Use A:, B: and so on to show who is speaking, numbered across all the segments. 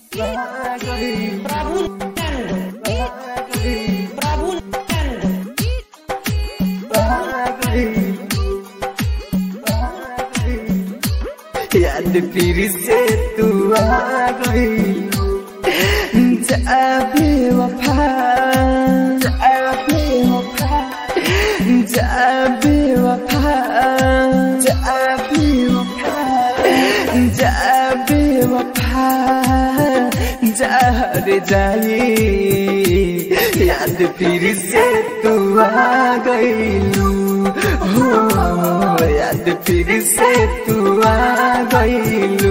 A: Prabu Prabu
B: याद फिर से तू आ गई जा बेवफा जा बेवफा जा बेवफा जा बेवफा जा बेवफा जा रे जाई याद फिर से तू आ गईलू हो याद फिर से तू आ गईलू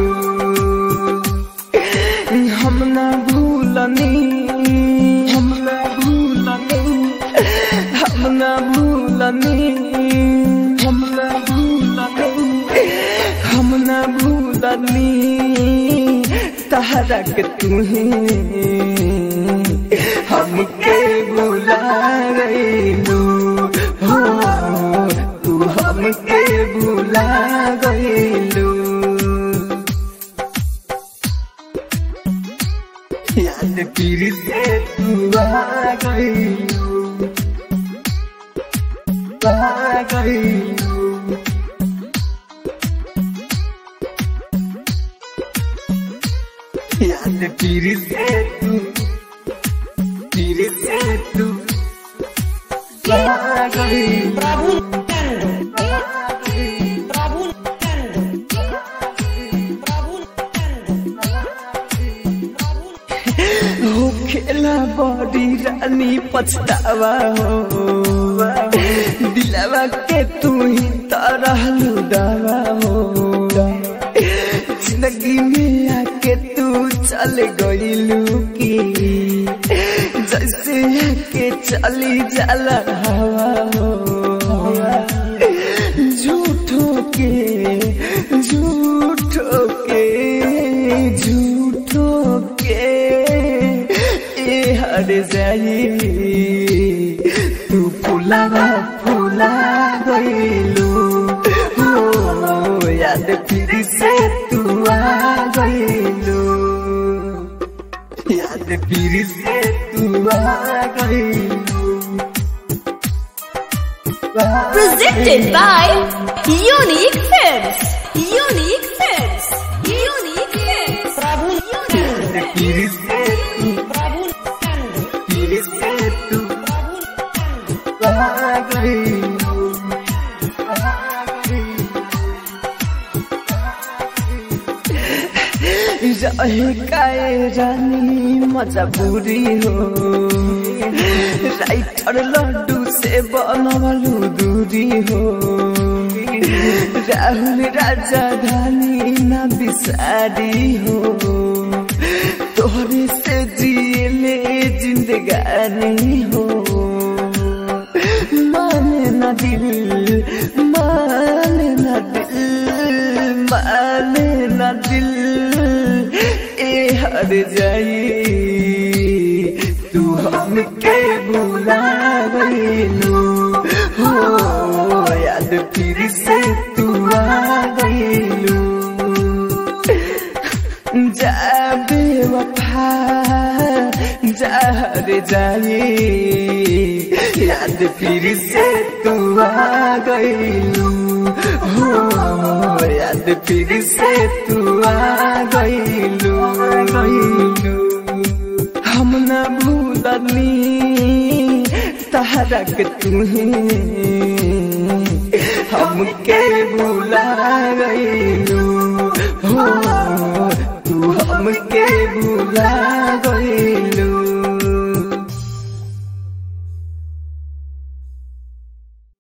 B: हम ना भूलनी हम ना भूलनी हम ना भूलनी हम ना भूलनी हम ना भूलनी तहरा के तुम्हें हमके बुला गईलू हो तू हमके बुला गईलू याद फिर से तू आ गईलू आ गईलू याद फिर से तू फिर से तू आ गईलू
A: Prabu Prabu
B: हो खेला बड़ी रानी पछतावा हो दिलावा के तू ही तरह लुदावा हो जिंदगी में आके तू चल गईलू की जैसे आके चली जाला हवा हो झूठो के झूठो के झूठो के ए हर जाई तू फुलावा फुला गईलू हो याद फिर से तू आ गईलू याद फिर से तू आ गईलू
C: Presented by Unique Films. Unique Films. Unique Films.
A: Prabu
B: याद फिर से तू
A: Prabu
B: फिर से तू आ गईलू आ गईलू रहे काए रानी मजबूरी हो राइटर लड्डू से बनवलू दूरी हो राहुल राजा धानी न बिसारी हो तोहरे से जियले जिंदगानी हो माने न दिल माने न दिल माने न दिल ए हर जाई तू हमके भुला गईलू हो याद फिर से तू आ गईलू जा बेवफा जा रे जाई याद फिर से तू आ गईलू हो याद फिर से तू आ गईलू गईलू हम न भूलनी तहरा के तुम्हें हमके भुला गईलू